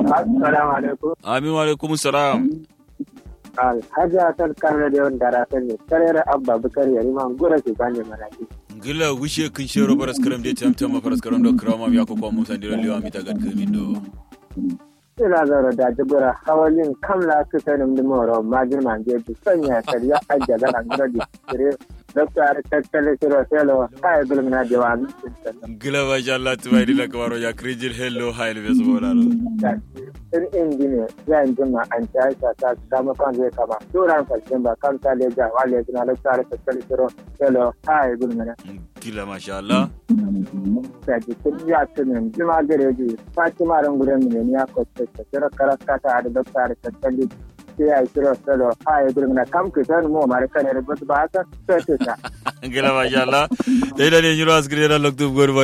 Assalamu alaikum. amin wa alaikum salam Alhaji Hassan Kano da yawan dara sani, karere Abba Bukar yari man gura ke bane maraki. gila wishe kin shero baras karam de tam tam baras karam do krama ya ko ko musa ndiro liwa mi tagat kamin do Ina zara da jibura hawalin kamla su sanin limoro majin manje bi sanya kariya ajiya ga nan gura di kire Dr. Tattale Siro Selo, kai gulmina jawa gila ba sha Allah tubai dila kamaro ya krijil hello hail be zola ro in injiniya zan jima an ta aisha ta kama kan zai kama turan fashin ba kan ta leja wale suna Dr. Tattale Siro Selo, kai gulmina. gila masha Allah da jikin ya tunin jima gare ji fatima ran gudan mu ne ya kwace ta kira karaka ta da dokta da tattali sai ya kira salo ha ya gurin na kam ku san mu mare kan da ba haka sai ta gila masha Allah dai da ne nyiro asgire da loktu gorba